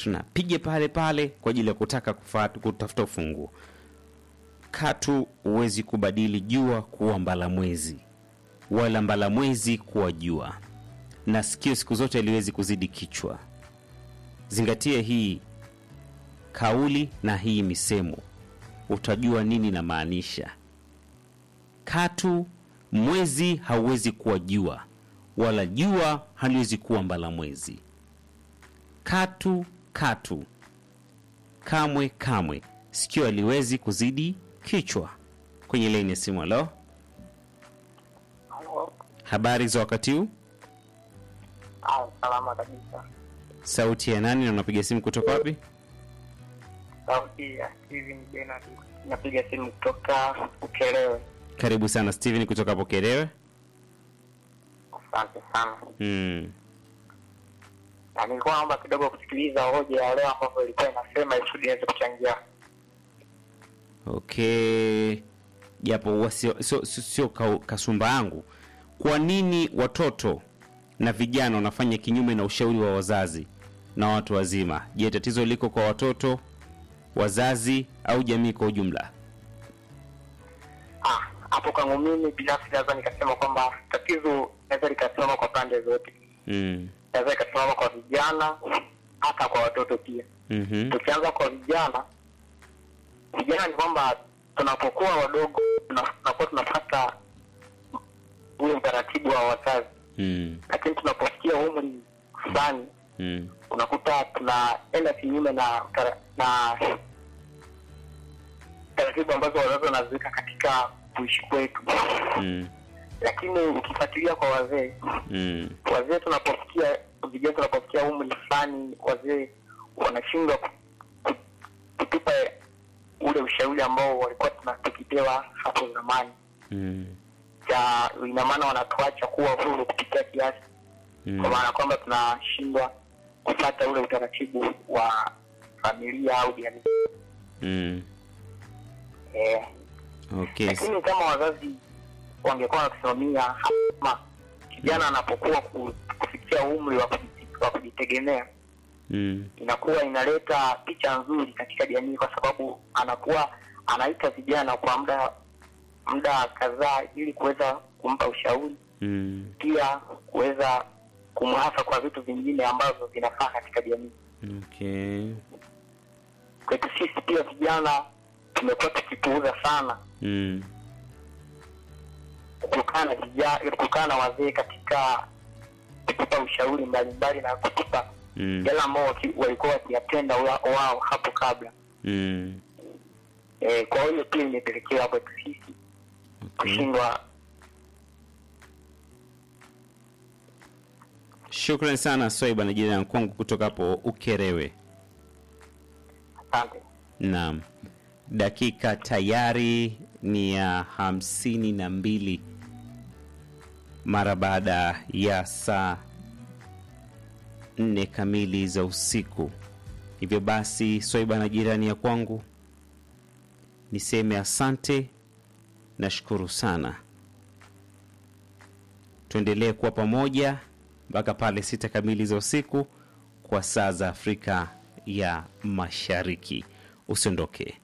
tunapiga pale pale kwa ajili ya kutaka kufata, kutafuta ufunguo. Katu huwezi kubadili jua kuwa mbalamwezi wala mbalamwezi kuwa jua, na sikio siku zote haliwezi kuzidi kichwa. Zingatia hii kauli na hii misemo, utajua nini namaanisha. Katu mwezi hauwezi kuwa jua, wala jua haliwezi kuwa mbalamwezi. Katu katu, kamwe kamwe, sikio haliwezi kuzidi kichwa. Kwenye laini ya simu, halo, Halo. habari za wakati huu? Ah, salama kabisa. Sauti ya nani na unapiga simu kutoka wapi? Sauti ya Steven Bernard. Napiga simu kutoka Ukelewe. Karibu sana Steven kutoka hapo Kerewe. Asante sana. Hmm. Na nilikuwa naomba kidogo kusikiliza hoja ya leo ambayo ilikuwa inasema ili niweze kuchangia. Okay, japo huwa sio sio- sio- sio ka- kasumba yangu. Kwa nini watoto na vijana wanafanya kinyume na ushauri wa wazazi na watu wazima? Je, tatizo liko kwa watoto, wazazi au jamii kwa ujumla? Ah, hapo kwangu mimi binafsi naweza nikasema kwamba tatizo naweza likasimama kwa pande zote. Mm. Naweza ikasimama kwa vijana hata kwa watoto pia. Mhm. Tukianza kwa vijana, vijana ni kwamba tunapokuwa wadogo tuna- tunakuwa tunapata ule utaratibu wa wazazi, Mm. lakini tunapofikia umri fulani Mm. unakuta tunaenda kinyume na tara- na taratibu ambazo wazazi wanaziweka katika kuishi kwetu. Mm. Lakini ukifuatilia kwa wazee, Mm. wazee tunapofikia vijana tunapofikia umri fulani, wazee wanashindwa ku- ku- kutupa ule ushauri ambao walikuwa tuna- tukipewa hapo zamani. Mm. Ja, ina maana wanatuacha kuwa huru kupitia kiasi, kwa Mm. maana kwamba tunashindwa kupata ule utaratibu wa familia au jamii Mm. eh. Okay. Lakini kama wazazi wangekuwa wakisimamia kama kijana anapokuwa ku- kufikia umri wa kuji- wa kujitegemea Mm. inakuwa inaleta picha nzuri katika jamii, kwa sababu anakuwa anaita vijana kwa muda muda kadhaa ili kuweza kumpa ushauri, Mm. pia kuweza kumhasa kwa vitu vingine ambavyo vinafaa katika jamii. Okay. Kwetu sisi pia vijana tumekuwa tukipuuza sana Mm. kukaa na vijana, kukaa na wazee katika kutupa ushauri mbalimbali na kutupa Mm. yale ambao waki- walikuwa wakiyatenda wa- wao hapo kabla. Mm. E, kwa hiyo pia imepelekea kwetu sisi Okay. kushindwa. Shukrani sana Swaiba na jirani kwangu kutoka hapo Ukerewe. Asante. Naam, dakika tayari ni ya hamsini na mbili mara baada ya saa nne kamili za usiku. Hivyo basi, Swaiba na jirani ya kwangu, niseme asante, nashukuru sana. Tuendelee kuwa pamoja mpaka pale sita kamili za usiku kwa saa za Afrika ya Mashariki. Usiondoke.